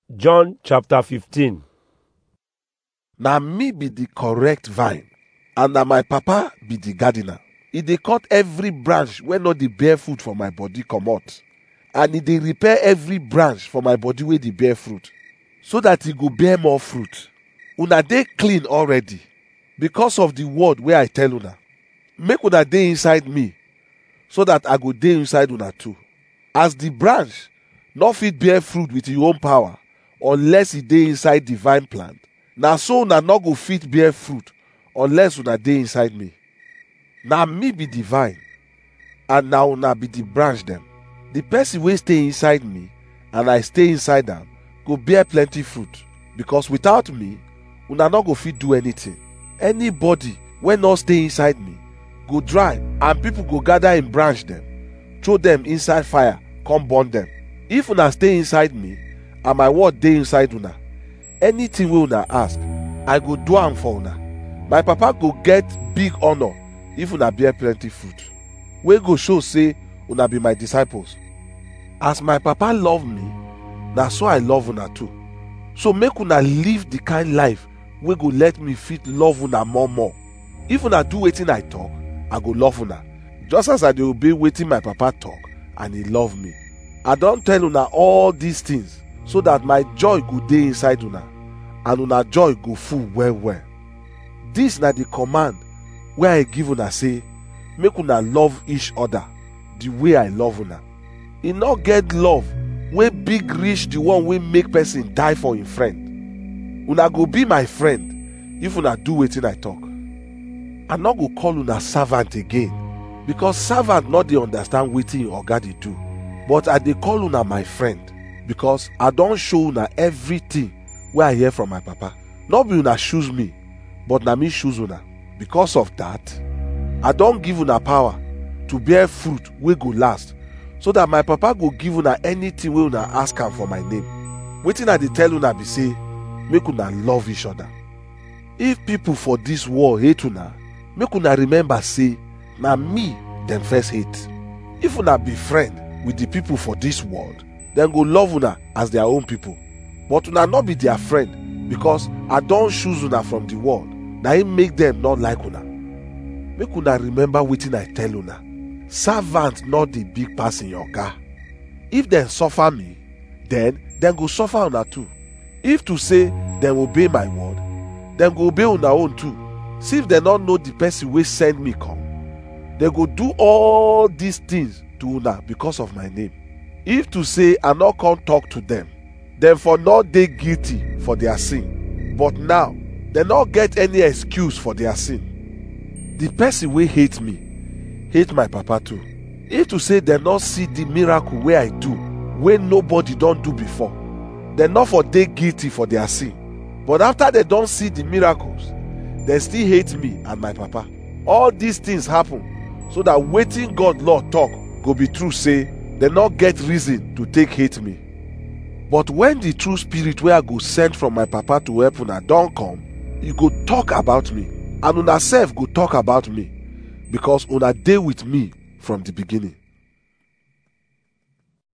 John chapter 15. na me be the correct vine and na my papa be the gardener e dey cut every branch wey no dey bear fruit for my body comot and e dey repair every branch for my body wey dey bear fruit so that e go bear more fruit una dey clean already because of the word wey i tell una make una dey inside me so that i go dey inside una too as the branch no fit bear fruit with e own power unless e dey inside the vine plant na so una no go fit bear fruit unless una dey inside me na me be the vine and na una be the branch dem the person wey stay inside me and i stay inside am go bear plenty fruit because without me una no go fit do anything anybody wey no stay inside me go dry and people go gather im branch dem throw dem inside fire come burn dem if una stay inside me and my word dey inside una anything wey una ask i go do am for una my papa go get big honour if una bear plenty fruit wey go show say una be my disciples as my papa love me na so i love una too so make una live the kind life wey go let me fit love una more more if una do wetin i talk i go love una just as i dey obey wetin my papa talk and he love me i don tell una all these things so that my joy go dey inside una and una joy go full well well this na the command wey i give una say make una love each other the way i love una e no get love wey big reach the one wey make person die for im friend una go be my friend if una do wetin i talk i no go call una servant again because servant no dey understand wetin im oga dey do but i dey call una my friend because i don show una everything wey i hear from my papa no be una choose me but na me choose una because of that i don give una power to bear fruit wey go last so that my papa go give una anything wey una ask am for my name wetin i dey tell una be say make una love each other if people for dis world hate una make una remember say na me dem first hate if una be friend with the people for dis world dem go love una as their own people but una no be their friend because i don choose una from the world na im make dem not like una make una remember wetin i tell una servant no dey big pass im oga if dem suffer me then dem go suffer una too if to say dem obey my word dem go obey una own too see if dem no know the person wey send me come dem go do all these things to una because of my name if to say i no come talk to dem dem for no dey guilty for their sin but now dem no get any excuse for their sin the person wey hate me hate my papa too if to say dem no see the miracle wey i do wey nobody don do before dem no for dey guilty for their sin but after dem don see the miracles dem still hate me and my papa all these things happen so that wetin god lord talk go be true say dem no get reason to take hate me but when the true spirit wey i go send from my papa to help una don come e go talk about me and una sef go talk about me because una dey with me from the beginning